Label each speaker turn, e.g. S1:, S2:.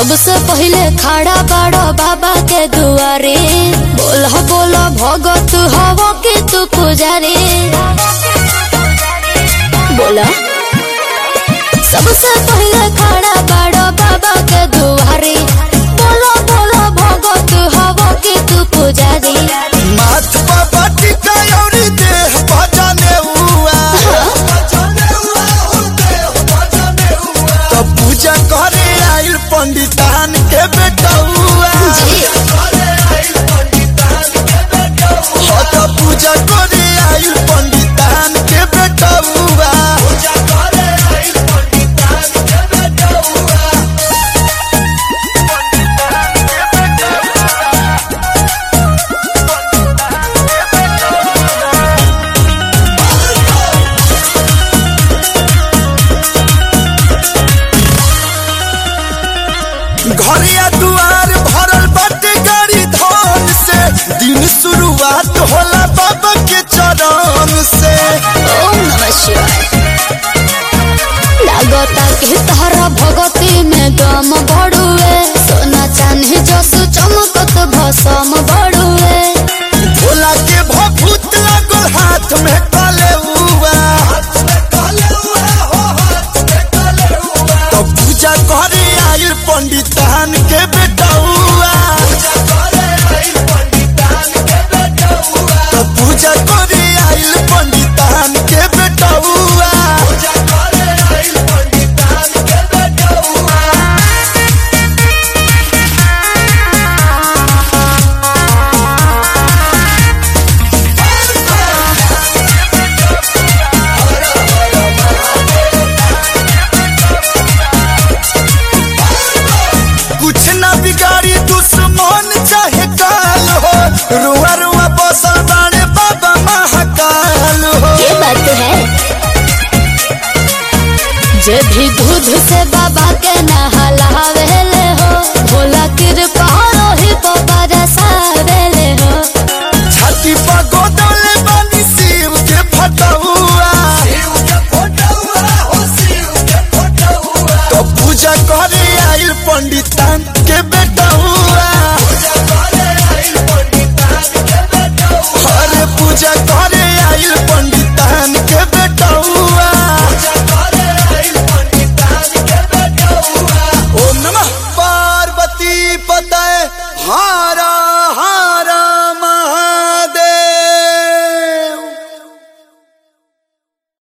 S1: सबसे पहिले खड़ा बाड़ो बाबा के दुआरे बोल बोल भगत हव के तू पुजारी बोला सबसे पहिले खड़ा बाड़ो बाबा के दुआरे बोलो बोलो भगत हव के तू पुजारी
S2: माथ बाबा टिका औरी देह भजने हुआ तो पूजा करे आइल पंडितान के बेटा हुआ
S1: जी
S2: हो तो पूजा करे आइल पंडितान के बेटा हुआ घरिया दुआर भरल बाटे गाड़ी धन से दिन शुरुआत होला बाबा के चरण से
S1: ओम नमः शिवाय लागता कि तहरा भगती में दम बढ़ुए सोना चांदी जस चमकत भसम बढ़ुए
S2: भोला के भभूत लागल हाथ में कले हुआ तो पूजा करे आइल पंडितान के बेटा हुआ तो पूजा करे आइल पंडितान के बेटा हुआ कुछ ना बिगाड़ी दुश्मन चाहे काल हो रुआ रुआ बसल बाड़े बाबा महाकाल हो
S1: ये बात है जे भी दूध से बाबा के नहलावेले हो भोला कृपा रोहि बाबा रसावेले हो
S2: छाती पर गोदले बानी शिव के फटहुआ तो पूजा करे आइल पंडितान के बेटा हुआ अरे पूजा करे आइल पंडितान के बेटा हुआ ओम नमः पार्वती पतय हाँ